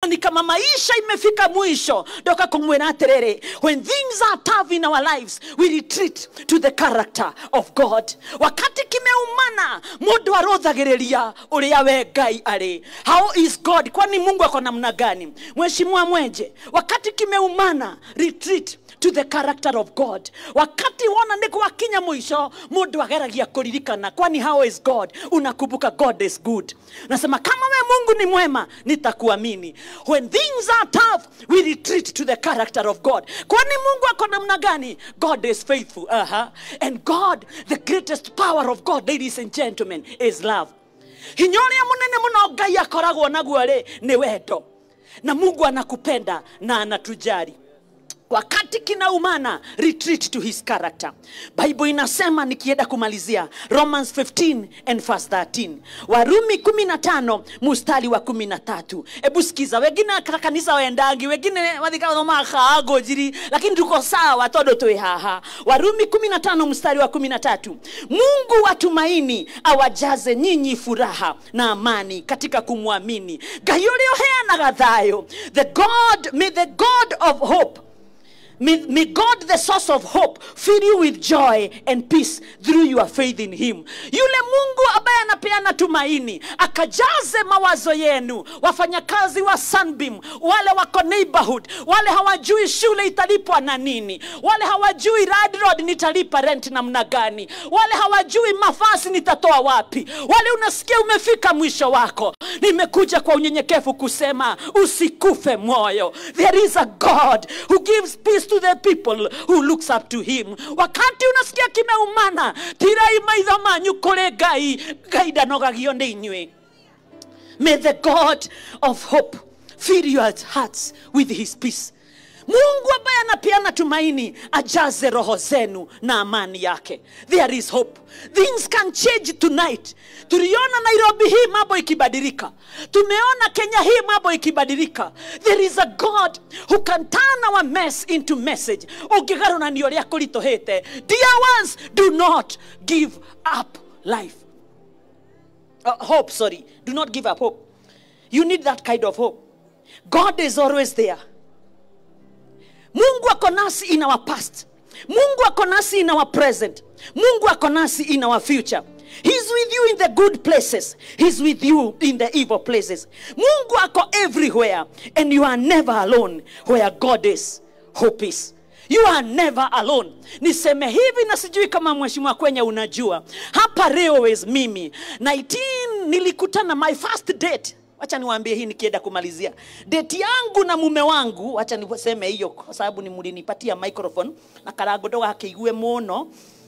ni kama maisha imefika mwisho ndoka kumwira atiriri when things are tough in our lives we retreat to the character of god wakati kimeumana mundu arothagiriria uria we ngai ari how is god kwani mungu ako namna gani mheshimiwa mwenje wakati kimeumana retreat to the character of god wakati wona nä gwakinya mwisho mundu ageragia kuririkana kwani how is god unakumbuka god is good nasema kama we mungu ni mwema nitakuamini when things are tough we retreat to the character of god kwani mungu ako namna gani god is faithful uh-huh. and god the greatest power of god ladies and gentlemen is love hinya ũrĩa mũnene mũno ngai akoragwo naguo rĩ nĩ wendo na mungu anakupenda na anatujali wakati kinaumana retreat to his character bible inasema nikienda kumalizia romans 15 and verse 13 warumi 15 mustari wa 13 hebu sikiza wengine ka- kanisa waendangi wengine wathikathomakago njiri lakini tuko sawa tondu twi haha warumi 15 mstari wa 13 mungu wa tumaini awajaze nyinyi furaha na amani katika kumwamini ngai ũrĩa ũheanaga thayũ the god may the god of hope May, may God, the source of hope, fill you with joy and peace through your faith in Him. Yule Mungu ambaye anapeana tumaini akajaze mawazo yenu, wafanyakazi wa Sunbeam, wale wako neighborhood, wale hawajui shule italipwa na nini, wale hawajui landlord nitalipa rent namna gani, wale hawajui mavazi nitatoa wapi, wale unasikia umefika mwisho wako. Nimekuja kwa unyenyekevu kusema usikufe moyo. There is a God who gives peace to the people who looks up to him. Wakati unasikia kimeumana, tirai maitho manyu kũrĩ Ngai, Ngai ndanogagio nĩ inyuĩ. May the God of hope fill your hearts with his peace. Mungu ambaye anapeana tumaini ajaze roho zenu na amani yake. There is hope. Things can change tonight. Tuliona Nairobi hii mambo ikibadilika. Tumeona Kenya hii mambo ikibadilika. There is a God who can turn our mess into message. Ũngĩgarũrania ũrĩa kũritũhĩte. Dear ones, do not give up life. Uh, hope, sorry. Do not give up hope. You need that kind of hope. God is always there. Mungu ako nasi in our past. Mungu ako nasi in our present. Mungu ako nasi in our future. He's with you in the good places. He's with you in the evil places. Mungu ako everywhere and you are never alone where God is. Hope is. You are never alone. Niseme hivi na sijui kama mheshimiwa kwenye unajua. Hapa Railways mimi 19 nilikutana my first date wacha niwaambie hii nikienda kumalizia deti yangu na mume wangu wacha niseme hiyo kwa sababu ni mlinipatia microphone na karango ndo gakĩigue mũno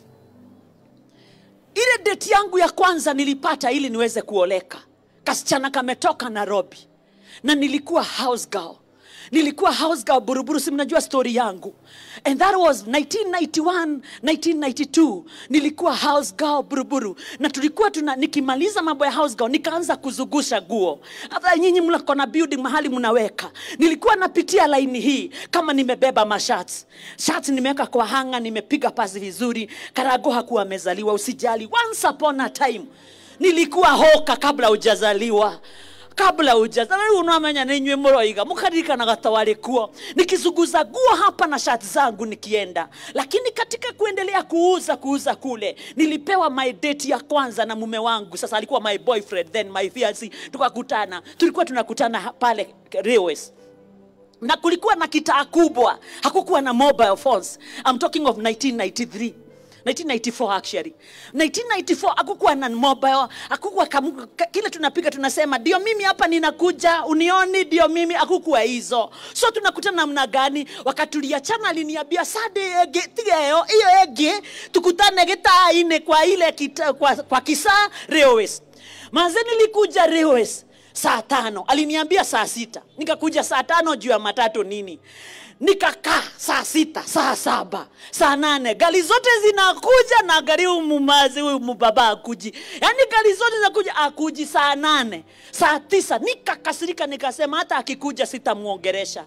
ile deti yangu ya kwanza nilipata ili niweze kuoleka kasichana kametoka nairobi na nilikuwa house girl nilikuwa house girl buruburu si mnajua story yangu and that was 1991 1992 nilikuwa house girl buruburu na tulikuwa tuna nikimaliza mambo ya house girl nikaanza kuzungusha guo hata nyinyi mlako na building mahali mnaweka nilikuwa napitia laini hii kama nimebeba mashati shati nimeweka kwa hanga nimepiga pasi vizuri karago hakuwa amezaliwa usijali once upon a time nilikuwa hoka kabla hujazaliwa kabla ujazaliwa unamenya ninywe muroiga mukaririkanaga ta warĩ kuo nikizunguza guo hapa na shati zangu nikienda lakini katika kuendelea kuuza kuuza kule nilipewa my date ya kwanza na mume wangu sasa alikuwa my boyfriend then my fiancé tukakutana tulikuwa tunakutana pale railways na kulikuwa na kitaa kubwa hakukuwa na mobile phones I'm talking of 1993 1994 actually 1994 akukuwa na mobile akukuwa kamu, ka, kile tunapiga tunasema ndio mimi hapa ninakuja unioni ndio mimi akukuwa hizo so tunakutana namna gani wakati tuliachana aliniambia sade ege tigeyo hiyo ege tukutane gitaine kwa ile kita, kwa, kwa kisa railways maze nilikuja railways saa tano aliniambia saa sita nikakuja saa tano juu ya matatu nini nikakaa saa sita saa saba saa nane gari zote zinakuja na gari umumazi huyu mubaba akuji yaani gari zote zinakuja akuji saa nane saa tisa nikakasirika nikasema hata akikuja sitamwongeresha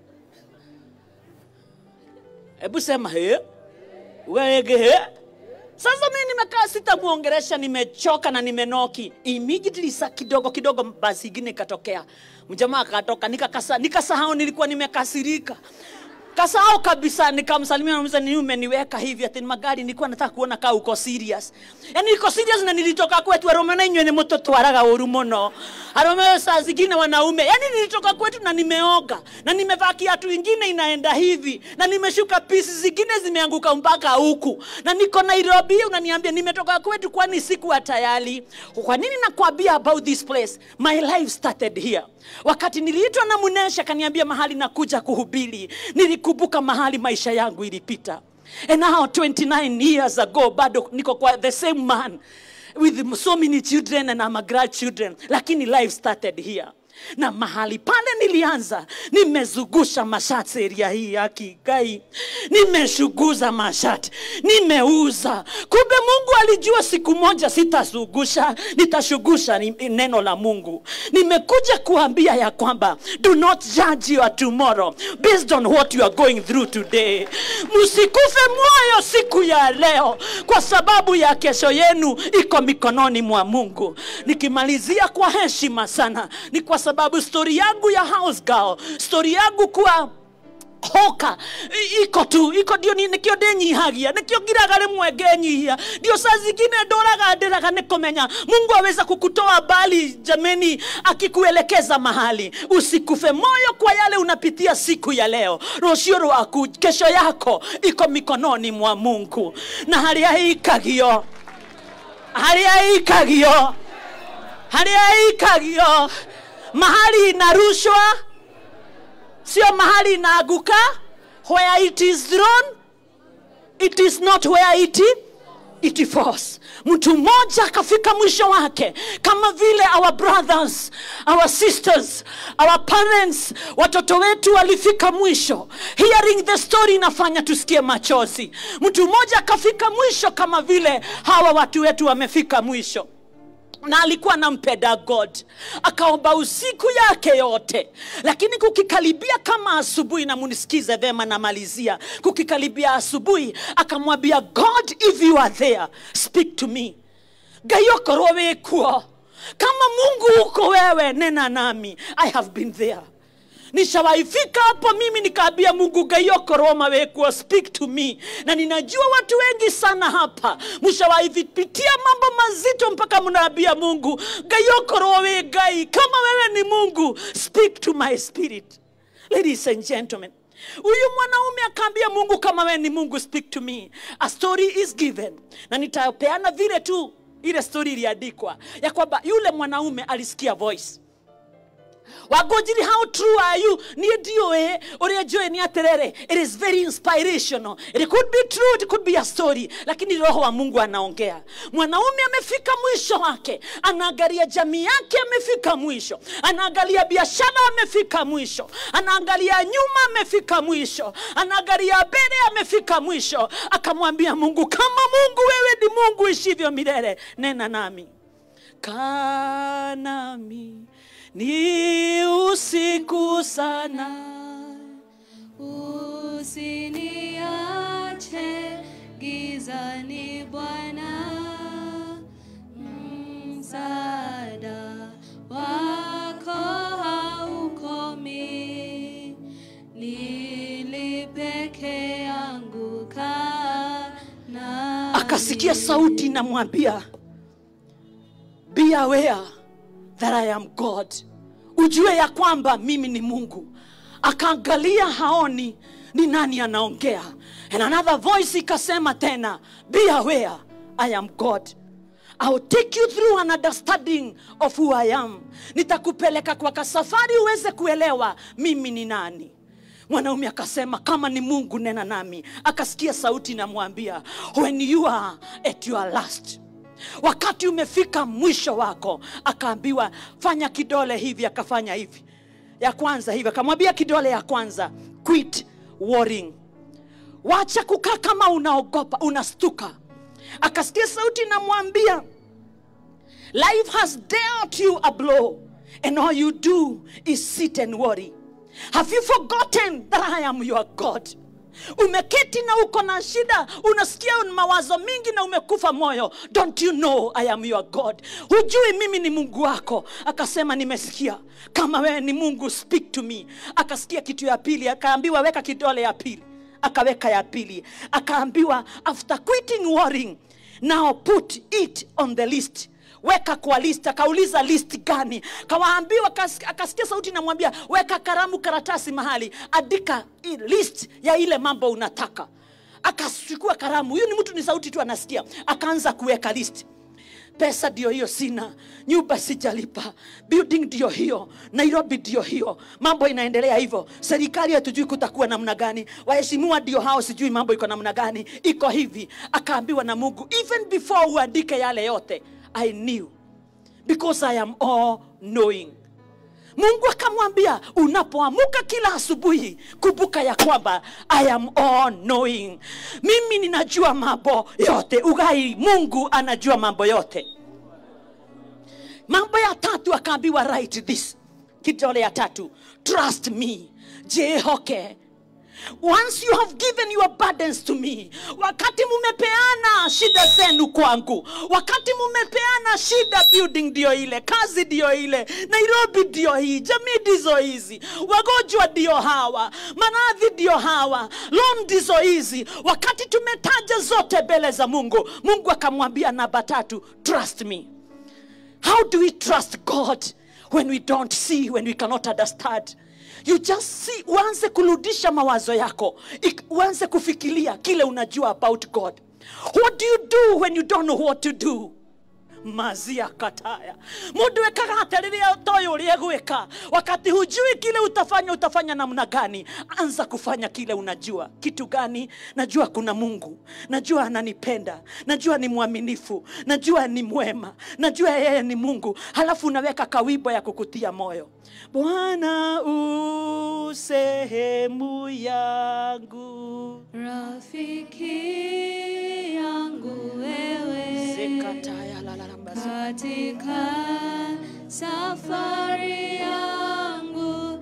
hebu sema he wege he sasa mi nimekaa sitamwongeresha nimechoka na nimenoki immediately sa kidogo kidogo basi ingine ikatokea mjamaa akatoka nikakasa- nikasahau nilikuwa nimekasirika kasahau kabisa nikamsalimia namuza ni umeniweka hivi ati ni magari nilikuwa nataka kuona kaa uko serious yani niko serious na nilitoka kwetu arome na inywe ni muto twaraga uru muno arome saa zingine wanaume yani nilitoka kwetu na nimeoga na nimevaa kiatu ingine inaenda hivi na nimeshuka pisi zingine zimeanguka mpaka huku na niko nairobi unaniambia nimetoka kwetu kwani sikuwa tayari kwa nini nakwambia about this place my life started here wakati niliitwa na munesha akaniambia mahali nakuja kuhubiri nilikumbuka mahali maisha yangu ilipita and now 29 years ago bado niko kwa the same man with so many children and I'm a grandchildren lakini life started here na mahali pale nilianza nimezungusha mashati area hii ya kigai nimeshuguza mashati nimeuza kumbe mungu alijua siku moja sitazungusha nitashugusha ni- neno la mungu nimekuja kuambia ya kwamba do not judge your tomorrow based on what you are going through today msikufe moyo siku ya leo kwa sababu ya kesho yenu iko mikononi mwa mungu nikimalizia kwa heshima sana ni kwa sababu stori yangu ya house girl stori yangu kuwa hoka i- iko tu iko ndio ni- nikio ndinyihagia nikio ngiraga rimwe ngenyihia ndio saa zingine ndoraga ndiraga nikumenya mungu aweza kukutoa mbali jameni akikuelekeza mahali usikufe moyo kwa yale unapitia siku ya leo rucio rwaku kesho yako iko mikononi mwa mungu na haria ikagio haria ikagio haria ikagio mahali inarushwa sio mahali inaaguka where it is thrown it is not where it it falls mtu mmoja akafika mwisho wake kama vile our brothers our sisters our parents watoto wetu walifika mwisho hearing the story inafanya tusikie machozi mtu mmoja akafika mwisho kama vile hawa watu wetu wamefika mwisho na alikuwa anampenda god akaomba usiku yake yote lakini kukikaribia kama asubuhi na munisikize vema namalizia kukikaribia asubuhi akamwambia god if you are there speak to me ngai okorwo wĩ kuo kama mungu uko wewe nena nami i have been there nishawaifika hapo mimi nikaambia mungu gaiokoroma wekuo speak to me na ninajua watu wengi sana hapa mshawaipitia mambo mazito mpaka mnaambia mungu gaiokorwo we gai kama wewe ni mungu speak to my spirit ladies and gentlemen huyu mwanaume akaambia mungu kama wewe ni mungu speak to me a story is given na nitapeana vile tu ile story iliandikwa ya kwamba yule mwanaume alisikia voice wagojiri how true are you niä ndiå å rä a njå nä atä it is very inspirational it could be true it could be a story lakini roho wa mungu anaongea mwanaume amefika mwisho wake anaangalia jamii yake amefika mwisho anaangalia biashara amefika mwisho anaangalia nyuma amefika mwisho anaangalia mbele amefika mwisho akamwambia mungu kama mungu wewe ni mungu ishivyo milele nena nami kanami ni usiku sana Usiniache gizani Bwana, msaada wako haukomi, nili peke yangu kaa nami. akasikia sauti namwambia be aware that i am god ujue ya kwamba mimi ni mungu akaangalia haoni ni nani anaongea and another voice ikasema tena be aware i am god I'll take you through an understanding of who I am. Nitakupeleka kwa kasafari uweze kuelewa mimi ni nani. Mwanaume akasema kama ni Mungu nena nami. Akasikia sauti namwambia when you are at your last wakati umefika mwisho wako akaambiwa fanya kidole hivi akafanya hivi ya kwanza hivi akamwambia kidole ya kwanza quit worrying wacha kukaa kama unaogopa unastuka akasikia sauti namwambia life has dealt you a blow and all you do is sit and worry have you forgotten that i am your god umeketi na uko na shida unasikia mawazo mingi na umekufa moyo don't you know i am your god hujui mimi ni mungu wako akasema nimesikia kama wewe ni mungu speak to me akasikia kitu ya pili akaambiwa weka kidole ya pili akaweka ya pili akaambiwa after quitting warring now put it on the list weka kwa list akauliza list gani kawaambiwa kas- akasikia sauti namwambia weka karamu karatasi mahali andika i- list ya ile mambo unataka akachukua karamu huyu ni mtu ni sauti tu anasikia akaanza kuweka list pesa ndio hiyo sina nyumba sijalipa building ndio hiyo nairobi ndio hiyo mambo inaendelea hivyo serikali hatujui kutakuwa namna gani waheshimiwa ndio hao sijui mambo iko namna gani iko hivi akaambiwa na mungu even before uandike yale yote i knew because i am all knowing mungu akamwambia unapoamuka kila asubuhi kumbuka ya kwamba i am all knowing mimi ninajua mambo yote ugai mungu anajua mambo yote mambo ya tatu akaambiwa write this kidole ya tatu trust me jehoke once you have given your burdens to me wakati mumepeana shida zenu kwangu wakati mumepeana shida building ndio ile kazi ndio ile nairobi ndio hii jamii ndizo hizi wagonjwa ndio hawa maradhi ndio hawa loan ndizo hizi wakati tumetaja zote mbele za mungu mungu akamwambia namba tatu trust me How do we trust God when we don't see, when we cannot understand? You just see, uanze kurudisha mawazo yako, Ik- uanze kufikiria kile unajua about God. What do you do when you don't know what to do? mazia kataya mundu ekaga atariria toyo uria gwika wakati hujui kile utafanya utafanya namna gani anza kufanya kile unajua kitu gani najua kuna mungu najua ananipenda najua ni mwaminifu najua ni mwema najua yeye ni mungu halafu unaweka kawibo ya kukutia moyo bwana u sehemu yangu rafiki yangu wewe Sekataya la la la mbasa. katika safari yangu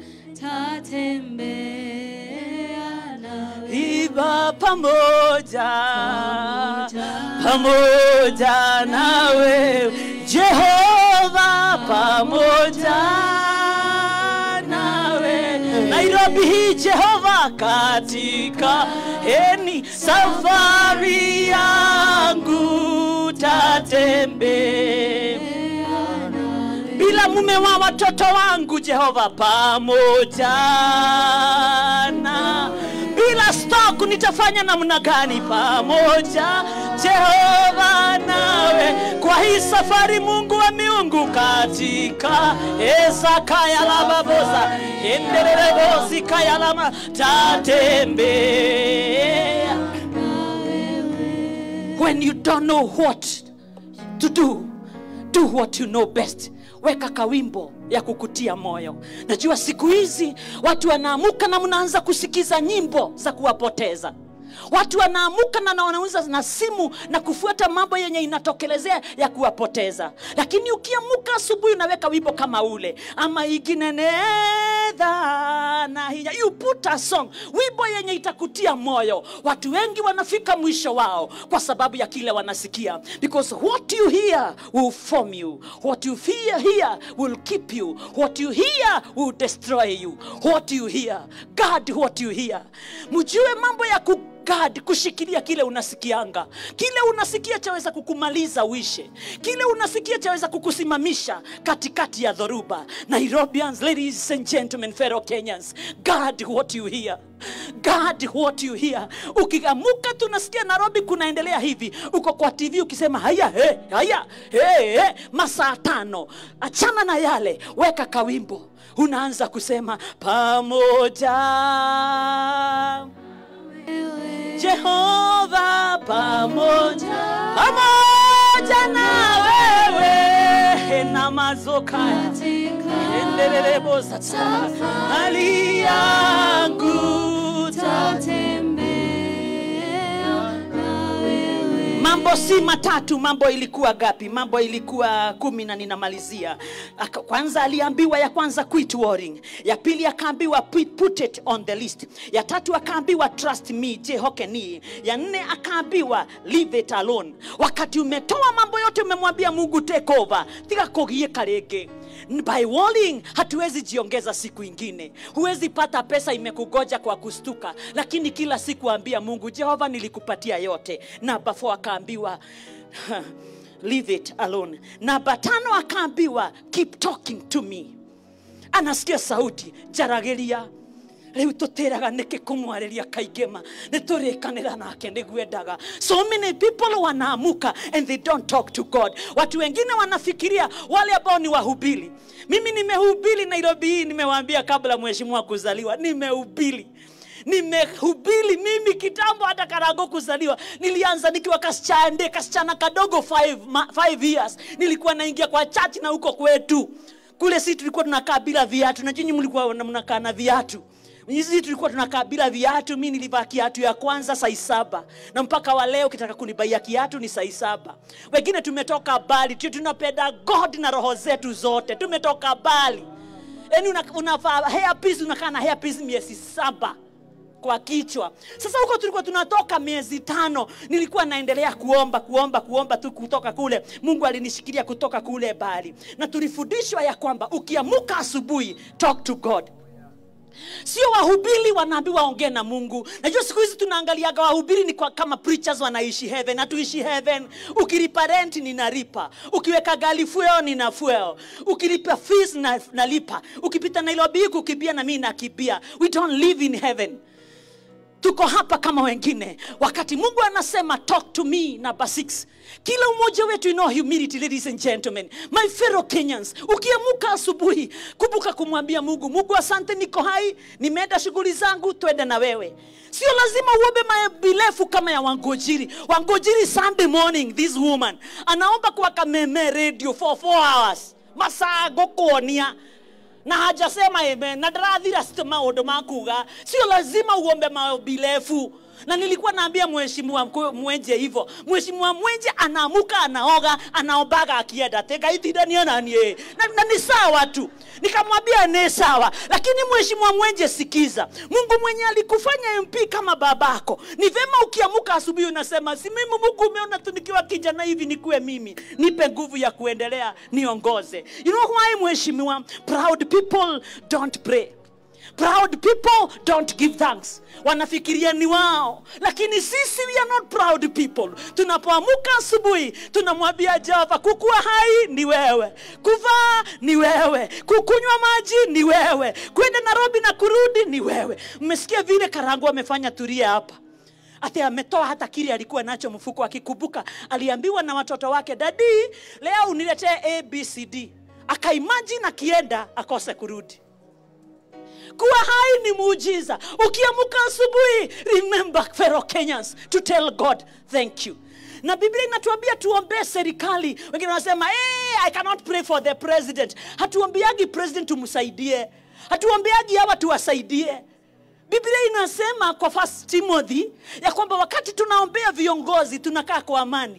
tatembea nawe iba pamoja Pamoja. pamoja nawe jehova pamoja nawe nairobi hii jehova katika heni safari yangu tatembea bila mume wa watoto wangu jehova pamoja na bila stok nitafanya namna gani pamoja jehova nawe kwa hii safari mungu wa miungu katika esakayalababoza endererebosikayalama tatembea when you don't know what to do do what you know best weka kawimbo ya kukutia moyo najua siku hizi watu wanaamuka na mnaanza kusikiza nyimbo za kuwapoteza watu wanaamuka na na wanauza na simu na kufuata mambo yenye inatokelezea ya kuwapoteza lakini ukiamuka asubuhi unaweka wimbo kama ule ama iginenedha na hinya you put a song wimbo yenye itakutia moyo watu wengi wanafika mwisho wao kwa sababu ya kile wanasikia because what you hear will form you what you hear here will keep you what you hear will destroy you what you hear god what you hear mjue mambo ya ku God, kushikilia kile unasikianga kile unasikia chaweza kukumaliza uishe kile unasikia chaweza kukusimamisha katikati ya dhoruba nairobians ladies and gentlemen fellow kenyans god what you hear god what you hear ukiamuka tunasikia nairobi kunaendelea hivi uko kwa tv ukisema haya he, haya he, he, masaa tano achana na yale weka kawimbo unaanza kusema pamoja Jehova pamoja pamoja na wewe na mazoka endelele sasa hali yangu ta- tatembea na wewe mambo mambo si matatu mambo ilikuwa gapi mambo ilikuwa kumi na ninamalizia Aka- kwanza aliambiwa ya kwanza quit worrying ya pili akaambiwa put put it on the list ya tatu akaambiwa trust me jehokeni ya nne akaambiwa leave it alone wakati umetoa mambo yote umemwambia mungu take over tiga kugieka rĩngĩ by worrying hatuwezi jiongeza siku ingine huwezi pata pesa imekugoja kwa kustuka lakini kila siku ambia mungu jehova nilikupatia yote namba 4 akaambiwa leave it alone namba tano akaambiwa keep talking to me anasikia sauti jaragiria rĩu tũtĩraga nĩkĩ kũmwarĩria kaingĩma nĩ tũrĩkanĩra nake nĩguo endaga so many people wanaamuka and they don't talk to god watu wengine wanafikiria wale ambao ni wahubiri mimi nimehubiri nairobi hii nimewaambia kabla mheshimiwa kuzaliwa nimehubiri nimehubiri mimi kitambo hata karago kuzaliwa nilianza nikiwa kasichande kasichana kadogo five, ma, five years nilikuwa naingia kwa church na huko kwetu kule si tulikuwa tunakaa bila viatu na nyinyi mlikuwa na- mnakaa na viatu sisi tulikuwa tunakaa bila viatu mi nilivaa kiatu ya kwanza sai saba na mpaka wa leo ukitaka kunibaia kiatu ni sai saba wengine tumetoka bali tu tunapenda god na roho zetu zote tumetoka bali yaani una- unavaa hairpiece unakaa na hairpiece miezi saba kwa kichwa sasa huko tulikuwa tunatoka miezi tano nilikuwa naendelea kuomba kuomba kuomba tu kutoka kule mungu alinishikilia kutoka kule bali na tulifundishwa ya kwamba ukiamuka asubuhi talk to god sio wahubiri wanaambiwa waongee na mungu najua siku hizi tunaangaliaga wahubiri ni kwa, kama preachers wanaishi heaven hatuishi heaven ukilipa rent ninalipa ukiweka gali fuel nina fuel ukilipa fees na, nalipa ukipita nairobi kukimbia na mi nakibia we don't live in heaven tuko hapa kama wengine wakati mungu anasema talk to me number six kila umoja wetu in all humility ladies and gentlemen my fellow kenyans ukiamuka asubuhi kumbuka kumwambia mungu mungu asante niko hai nimeenda shughuli zangu twende na wewe sio lazima uombe mabilefu kama ya wangojiri wangojiri sunday morning this woman anaomba kwa kameme radio for four hours masaa gokuonia na hajasema amen na ndarathira st- maundu ma kuga sio lazima uombe mabilefu na nilikuwa naambia mheshimiwa mkuu- mwenje hivyo mheshimiwa mwenje anaamuka anaoga anaombaga akienda tegaitithania nanie na, na ni sawa tu nikamwambia ni sawa lakini mheshimiwa mwenje sikiza mungu mwenye alikufanya mp kama babako ni vema ukiamuka asubuhi unasema si mimi mungu umeona tu nikiwa kijana hivi nikuwe mimi nipe nguvu ya kuendelea niongoze you know why mheshimiwa proud people don't pray proud people don't give thanks wanafikiria ni wao lakini sisi we are not proud people tunapoamuka asubuhi tunamwambia jehova kukuwa hai ni wewe kuvaa ni wewe kukunywa maji ni wewe kwenda nairobi na kurudi ni wewe mmesikia vile karangu amefanya turia hapa ati ametoa hata kile alikuwa nacho mfuko akikumbuka aliambiwa na watoto wake dadi leo uniletee abcd akaimajini akienda akose kurudi kuwa hai ni muujiza ukiamuka asubuhi remember fellow kenyans to tell god thank you na biblia inatuambia tuombee serikali wengine wanasema hey, i cannot pray for the president hatuombeagi president tumsaidie hatuombeagi hawa tuwasaidie biblia inasema kwa first timothy ya kwamba wakati tunaombea viongozi tunakaa kwa amani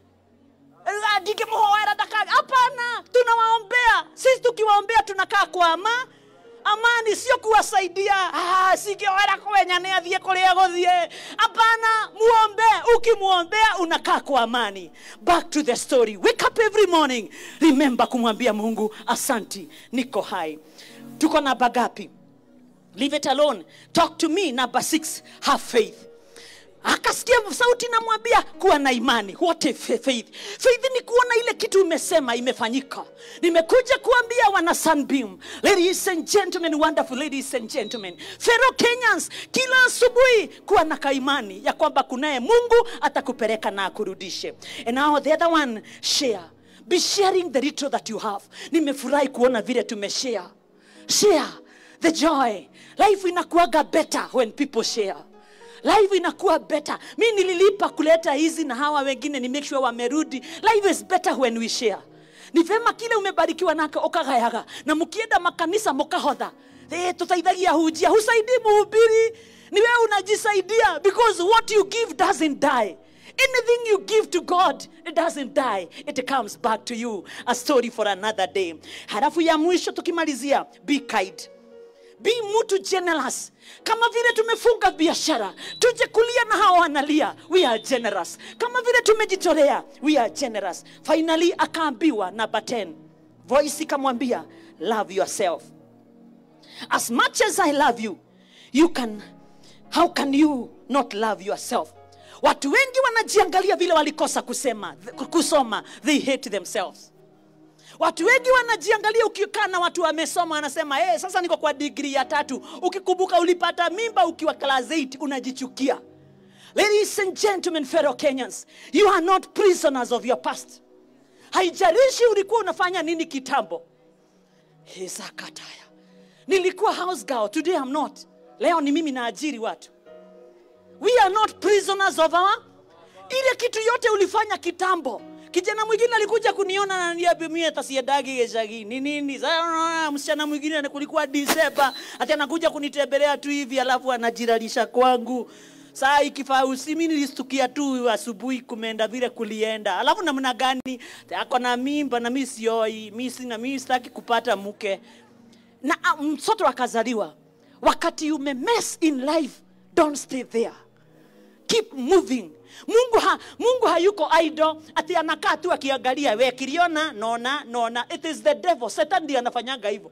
ndikimhoera dakari hapana tunawaombea sisi tukiwaombea tunakaa kwa ama amani sio kuwasaidia ah, sikioera kwenya nä athiä kå rä a gå thiä hapana muombe ukimwombea unakaa kwa amani back to the story wake up every morning remember kumwambia mungu asanti niko hai tuko na bagapi leave it alone talk to me number six have faith akasikia sauti namwambia kuwa na imani what a fa- faith faith ni kuona ile kitu umesema imefanyika nimekuja kuambia wana sunbeam ladies and gentlemen wonderful ladies and gentlemen fellow kenyans kila asubuhi kuwa na kaimani ya kwamba kunaye mungu atakupeleka na akurudishe and now the other one share be sharing the little that you have nimefurahi kuona vile tumeshare share the joy life inakuaga better when people share life inakuwa better mi nililipa kuleta hizi na hawa wengine ni make sure wamerudi life is better when we share ni vema kile umebarikiwa nako ukagayaga na mkienda makanisa mukahodha e, tutaithagia hujia husaidii muhubiri ni wewe unajisaidia because what you give doesn't die anything you give to god it doesn't die it comes back to you a story for another day halafu ya mwisho tukimalizia be kind be mtu generous kama vile tumefunga biashara tuje kulia na hawa wanalia we are generous kama vile tumejitolea we are generous finally akaambiwa namba 10 voice ikamwambia love yourself as much as i love you you can how can you not love yourself watu wengi wanajiangalia vile walikosa kusema kusoma they hate themselves watu wengi wanajiangalia ukikaa na watu wamesoma wanasema hey, sasa niko kwa digrii ya tatu ukikumbuka ulipata mimba ukiwa class 8 unajichukia ladies and gentlemen fellow kenyans you are not prisoners of your past haijalishi ulikuwa unafanya nini kitambo hezakataya nilikuwa house girl today I'm not leo ni mimi naajiri watu we are not prisoners of our ile kitu yote ulifanya kitambo kijana mwingine alikuja kuniona na niambia mimi atasiedagi geshagi ni nini sasa unaona msichana mwingine kulikuwa Disemba ati anakuja kunitembelea tu hivi alafu anajiralisha kwangu saa ikifaa usimi nilistukia tu asubuhi kumeenda vile kulienda alafu namna gani ako na mimba na mi sioi mi sina mi sitaki kupata mke na ah, mtoto akazaliwa wakati ume mess in life don't stay there keep moving mungu ha, mungu hayuko idle ati anakaa tu akiangalia we kiliona nona nona it is the devil satan ndiye anafanyanga hivyo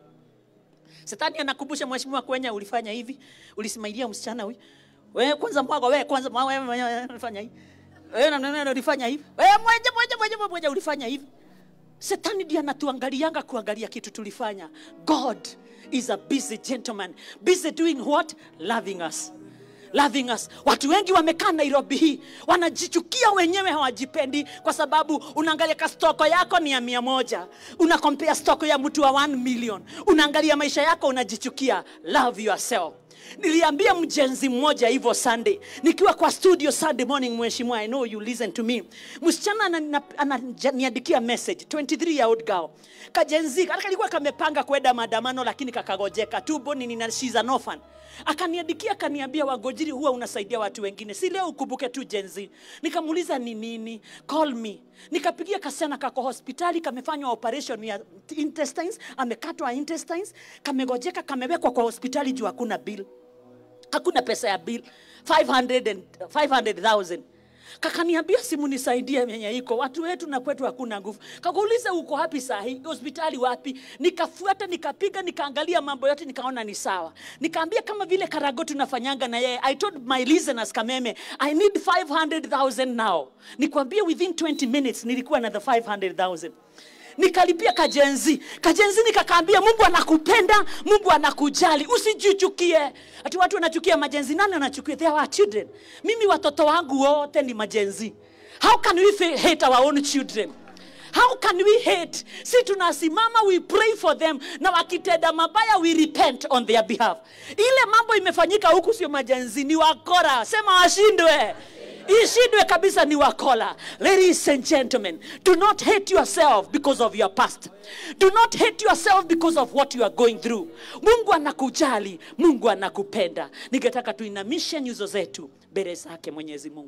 Shetani anakumbusha mheshimiwa Kwenya, ulifanya hivi, ulisimailia msichana huyu. Wewe kwanza mwago, wewe kwanza mwago, wewe wewe ulifanya hivi. Wewe na nani ulifanya hivi? Wewe moja moja moja moja ulifanya hivi. Shetani ndiye anatuangalianga kuangalia kitu tulifanya. God is a busy gentleman, busy doing what? Loving us loving us. Watu wengi wamekaa Nairobi hii wanajichukia wenyewe, hawajipendi kwa sababu unaangalia ka stoko yako ni ya mia moja, una compare stoko ya mtu wa 1 million, unaangalia maisha yako unajichukia. Love yourself. Niliambia mjenzi mmoja hivyo Sunday nikiwa kwa studio Sunday morning, mheshimiwa, I know you listen to me. Msichana anana- ananiandikia message 23 year old girl kajenzi kale kalikuwa kamepanga kwenda maandamano lakini kakagojeka tubo nini na she's an orphan akaniandikia akaniambia wagojiri huwa unasaidia watu wengine si leo ukumbuke tu jenzi nikamuuliza ni nini call me nikapigia kasichana kako hospitali kamefanywa operation ya intestines amekatwa intestines kamegojeka kamewekwa kwa hospitali juu hakuna bill hakuna pesa ya bill 500 and 500,000 kakaniambia simu nisaidie yenye iko watu wetu na kwetu hakuna nguvu kakauliza uko wapi sahi hospitali wapi nikafuata nikapiga nikaangalia mambo yote nikaona ni sawa nikaambia kama vile karago tunafanyanga na yeye i told my listeners kameme i need 500000 now nikwambie within 20 minutes nilikuwa na the 500000 nikalipia kajenzi kajenzi nikakaambia mungu anakupenda mungu anakujali usijichukie ati watu wanachukia majenzi nani anachukia they are our children mimi watoto wangu wote ni majenzi how can we fa- hate our own children how can we hate si tunasimama we pray for them na wakitenda mabaya we repent on their behalf ile mambo imefanyika huku sio majenzi ni wakora sema washindwe ishindwe kabisa ni wakola ladies and gentlemen do not hate yourself because of your past do not hate yourself because of what you are going through mungu anakujali mungu anakupenda ningetaka tuinamishe nyuzo zetu mbele zake mwenyezi mungu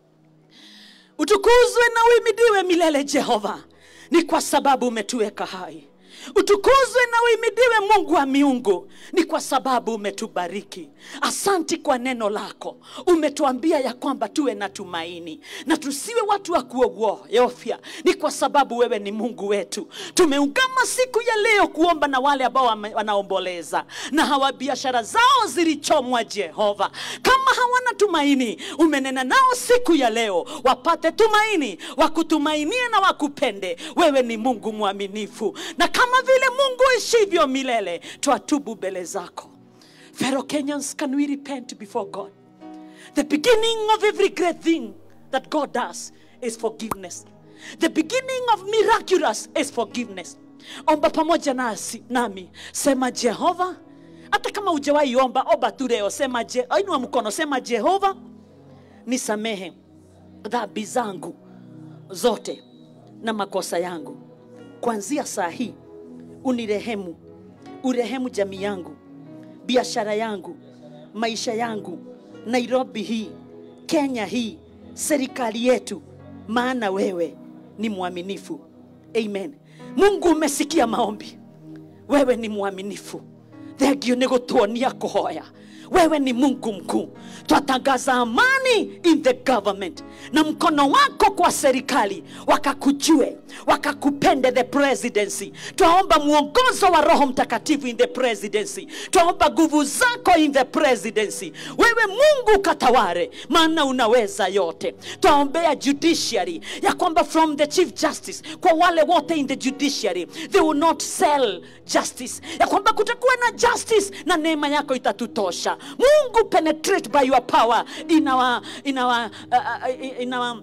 utukuzwe na uimidiwe milele jehova ni kwa sababu umetuweka hai utukuzwe na uimidiwe mungu wa miungu ni kwa sababu umetubariki asanti kwa neno lako umetuambia ya kwamba tuwe na tumaini na tusiwe watu wa kuogofya ni kwa sababu wewe ni mungu wetu tumeungama siku ya leo kuomba na wale ambao wame- wanaomboleza na hawa biashara zao zilichomwa jehova kama hawana tumaini umenena nao siku ya leo wapate tumaini wakutumainie na wakupende wewe ni mungu mwaminifu na kama vile mungu ishivyo milele twatubu mbele zako fellow kenyans can we repent before god the beginning of every great thing that god does is forgiveness the beginning of miraculous is forgiveness omba pamoja nasi nami sema jehova hata kama ujawahi omba omba tu leo sema je, inua mkono sema jehova nisamehe dhambi zangu zote na makosa yangu kuanzia saa hii unirehemu urehemu jamii yangu biashara yangu maisha yangu nairobi hii kenya hii serikali yetu maana wewe ni mwaminifu amen mungu umesikia maombi wewe ni mwaminifu thengio nĩ gũtuonia kũhoya wewe ni mungu mkuu twatangaza amani in the government na mkono wako kwa serikali wakakujue wakakupende the presidency twaomba mwongozo wa roho mtakatifu in the presidency twaomba nguvu zako in the presidency wewe mungu kataware maana unaweza yote twaombea judiciary ya kwamba from the chief justice kwa wale wote in the judiciary they will not sell justice ya kwamba kutakuwa na justice na neema yako itatutosha mungu penetrate by your power in our, in our, uh, uh, in our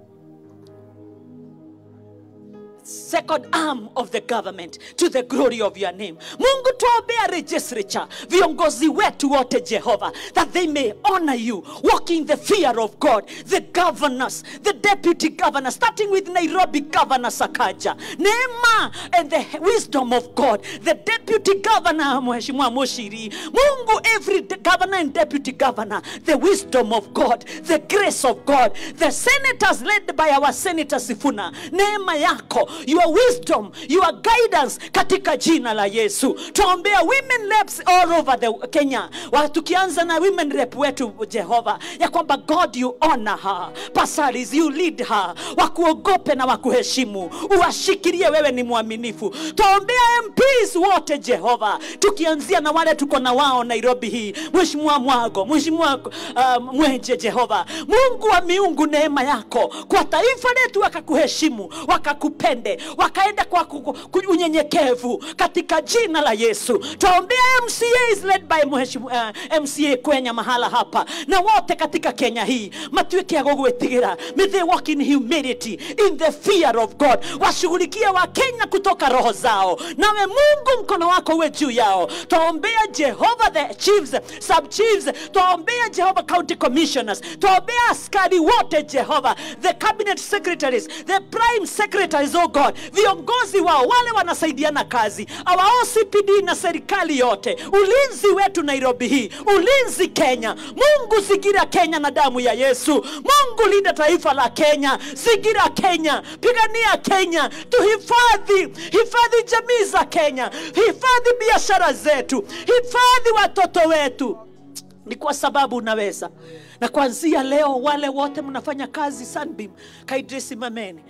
second arm of the government to the glory of your name mungu tuombea legislature viongozi wetu wote jehova that they may honor you walk in the fear of god the governors the deputy governor starting with nairobi governor sakaja neema and the wisdom of god the deputy governor mheshimiwa mushiri mungu every de- governor and deputy governor the wisdom of god the grace of god the senators led by our senator sifuna neema yako your wisdom your guidance katika jina la yesu tuombea women reps all over the kenya Wa- tukianza na women rep wetu jehova ya kwamba god you honor her pasaris you lead her wakuogope na wakuheshimu uwashikilie wewe ni mwaminifu tuombea mps wote jehova tukianzia na wale tuko na wao nairobi hii mheshimiwa mwago mheshimiwa uh, mwenje jehova mungu wa miungu neema yako kwa taifa letu wakakuheshimu wakakupende wakaenda kwa ku- ku- unyenyekevu katika jina la yesu twaombea mcas led by mheshimu, uh, mca kwenya mahala hapa na wote katika kenya hii matuike ya gũgwĩtigĩra may they walk in humility in the fear of god washughulikie wakenya kutoka roho zao nawe mungu mkono wako uwe juu yao twaombea jehova the chiefs sub chiefs twaombea jehova county commissioners twaombea askari wote jehova the cabinet secretaries the prime secretaries oh god viongozi wao wale wanasaidiana kazi our OCPD na serikali yote ulinzi wetu nairobi hii ulinzi kenya mungu zingira kenya na damu ya yesu mungu linda taifa la kenya zingira kenya pigania kenya tuhifadhi hifadhi jamii za kenya hifadhi biashara zetu hifadhi watoto wetu ni kwa sababu unaweza na kuanzia leo wale wote mnafanya kazi sunbeam kaidri simameni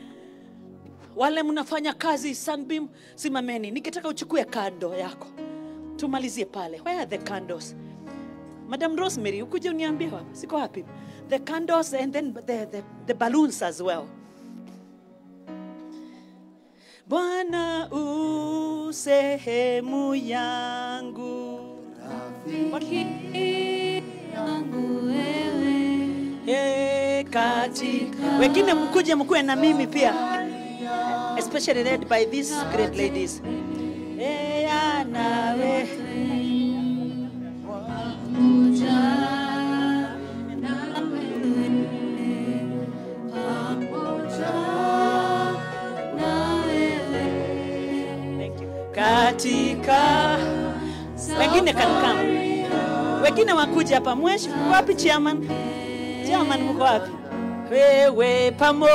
wale mnafanya kazi sunbeam simameni nikitaka uchukue kando yako tumalizie pale where are the candles madam rosemary ukuje uniambie hapa siko wapi the candles and then the, the, the balloons as well bwana u sehemu yangu yangu wewe Ye, katika wengine mkuje mkuwe na mimi pia especially led by these great ladies Eya nawe pamoja na wewe pamoja na wewe Thank you. katika wengine kanikama wengine wakuja hapa mweshi mko wapi chairman chairman mko wapi wewe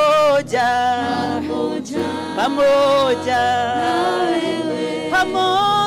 pamoja pamoja pamoja na wewe pamoja